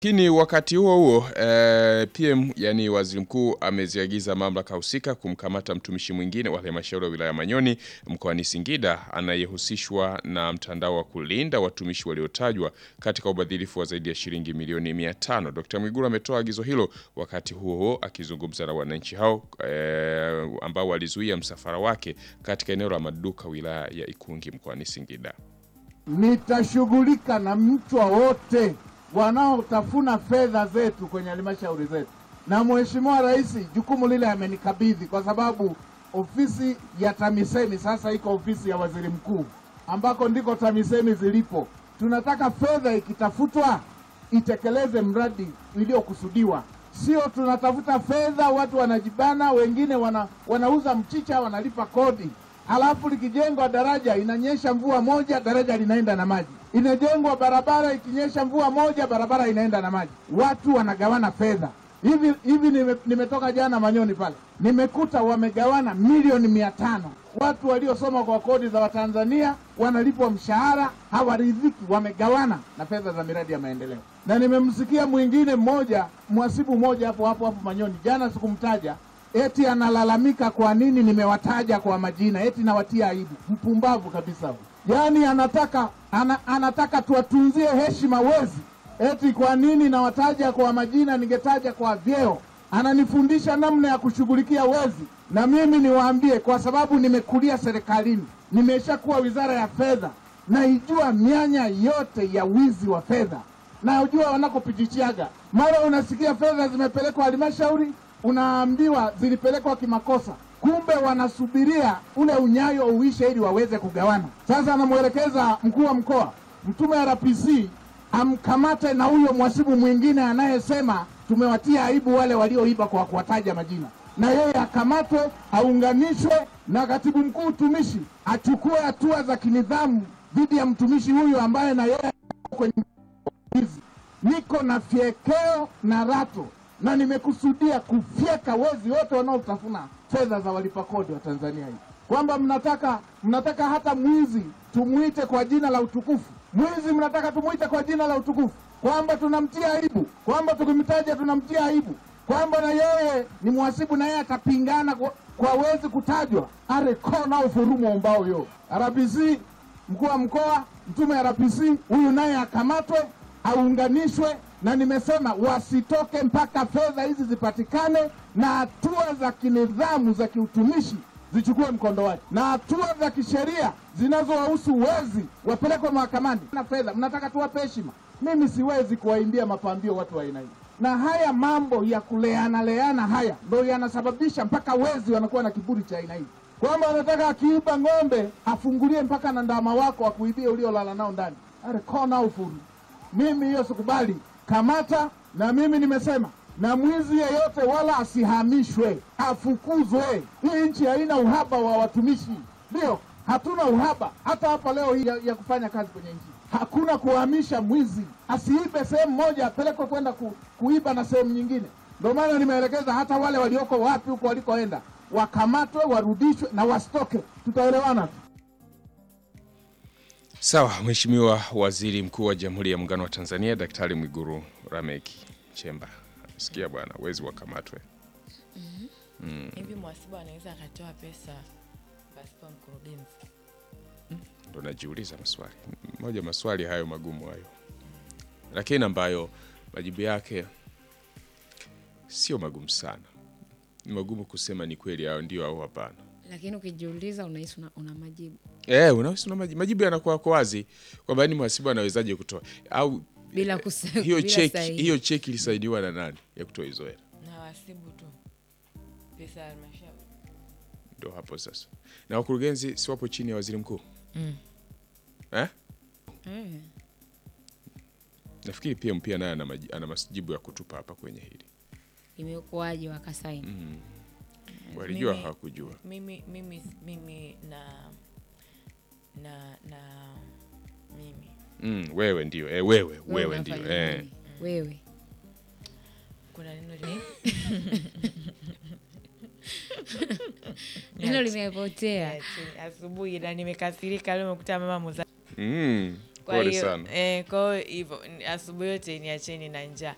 Lakini wakati huo huo eh, PM yani waziri mkuu ameziagiza mamlaka husika kumkamata mtumishi mwingine wa halmashauri ya wilaya Manyoni mkoani Singida anayehusishwa na mtandao wa kulinda watumishi waliotajwa katika ubadhirifu wa zaidi ya shilingi milioni 500. Dr. Mwigulu ametoa agizo hilo wakati huo huo akizungumza na wananchi hao eh, ambao walizuia msafara wake katika eneo la maduka wilaya ya Ikungi mkoani Singida. Nitashughulika na mchwa wote wanaotafuna fedha zetu kwenye halmashauri zetu, na Mheshimiwa Rais jukumu lile amenikabidhi, kwa sababu ofisi ya TAMISEMI sasa iko ofisi ya waziri mkuu, ambako ndiko TAMISEMI zilipo. Tunataka fedha ikitafutwa itekeleze mradi uliokusudiwa, sio tunatafuta fedha, watu wanajibana, wengine wana, wanauza mchicha, wanalipa kodi Halafu likijengwa daraja inanyesha mvua moja, daraja linaenda na maji. Inajengwa barabara, ikinyesha mvua moja, barabara inaenda na maji. Watu wanagawana fedha hivi hivi. Nime, nimetoka jana Manyoni pale, nimekuta wamegawana milioni mia tano. Watu waliosoma kwa kodi za Watanzania wanalipwa mshahara, hawaridhiki, wamegawana na fedha za miradi ya maendeleo. Na nimemsikia mwingine mmoja, mhasibu mmoja hapo hapo hapo Manyoni, jana sikumtaja eti analalamika kwa nini nimewataja kwa majina, eti nawatia aibu. Mpumbavu kabisa huyu. Yaani anataka ana, anataka tuwatunzie heshima wezi, eti kwa nini nawataja kwa majina, ningetaja kwa vyeo. Ananifundisha namna ya kushughulikia wezi, na mimi niwaambie, kwa sababu nimekulia serikalini, nimeshakuwa wizara ya fedha, naijua mianya yote ya wizi wa fedha, najua wanakopichichiaga. Mara unasikia fedha zimepelekwa halmashauri unaambiwa zilipelekwa kimakosa, kumbe wanasubiria ule unyayo uishe ili waweze kugawana. Sasa anamwelekeza mkuu wa mkoa, mtume RPC amkamate na huyo mhasibu mwingine anayesema tumewatia aibu wale walioiba kwa kuwataja majina, na yeye akamatwe, aunganishwe na katibu mkuu utumishi achukue hatua za kinidhamu dhidi ya mtumishi huyu ambaye na yeye kwenye hizi. Niko na fyekeo na rato na nimekusudia kufyeka wezi wote wanaotafuna fedha za walipa kodi wa Tanzania hii, kwamba mnataka mnataka hata mwizi tumwite kwa jina la utukufu. Mwizi mnataka tumwite kwa jina la utukufu, kwamba tunamtia aibu, kwamba tukimtaja tunamtia aibu, kwamba na yeye ni mhasibu na yeye atapingana kwa, kwa wezi kutajwa. arekona ufurumo umbao yo RPC, mkuu wa mkoa, mtume RPC huyu naye akamatwe, aunganishwe na nimesema wasitoke mpaka fedha hizi zipatikane na hatua za kinidhamu za kiutumishi zichukue mkondo wake, na hatua za kisheria zinazowahusu wezi wapelekwe mahakamani. Na fedha mnataka tuwape heshima, mimi siwezi kuwaimbia mapambio watu wa aina hii, na haya mambo ya kuleana leana haya ndo yanasababisha mpaka wezi wanakuwa na kiburi cha aina hii, kwamba wanataka akiiba ng'ombe afungulie mpaka na ndama wako akuibie uliolala nao ndani. arekona ufuru, mimi hiyo sikubali. Kamata na mimi nimesema, na mwizi yeyote wala asihamishwe, afukuzwe. Hii nchi haina uhaba wa watumishi, ndio hatuna uhaba. Hata hapa leo hii ya, ya kufanya kazi kwenye nchi hakuna kuhamisha mwizi, asiibe sehemu moja apelekwe kwenda ku, kuiba na sehemu nyingine. Ndio maana nimeelekeza hata wale walioko wapi huko walikoenda wakamatwe, warudishwe na wasitoke. Tutaelewana tu. Sawa, Mheshimiwa Waziri Mkuu wa Jamhuri ya Muungano wa Tanzania Daktari Mwigulu Lameck Nchemba. Sikia bwana, wezi wakamatwe. hivi mhasibu anaweza akatoa pesa pasipo mkurugenzi Ndo najiuliza maswali moja, maswali hayo magumu hayo, lakini ambayo majibu yake sio magumu sana. Ni magumu kusema ni kweli au ndio au hapana. lakini ukijiuliza unahisi una, una majibu Eh, unahisi una majibu, majibu yanakuwa kwa wazi kwamba ni mhasibu anawezaje kutoa au bila kuse, hiyo bila cheki sahihi. hiyo cheki ilisainiwa na nani ya kutoa hizo hela? na wasibu tu pesa ya halmashauri Ndo hapo sasa, na wakurugenzi si wapo chini ya waziri mkuu Mm. eh? Eh, Nafikiri pia mpia naye ana maji- ana majibu ya kutupa hapa kwenye hili. imekuwaje wakasaini Walijua Mimi- hawakujua. mimi mimi mimi na na na mimi Mm, wewe ndio eh, wewe wewe ndio unafanya eh. nini? wewe kuna neno li- neno limepotea Niacheni, asubuhi na nimekasirika leo nimekuta mama muza Mm, Kwa pole hiyo sana. eh, kwa hiyo hivyo ni- asubuhi yote niacheni na njaa.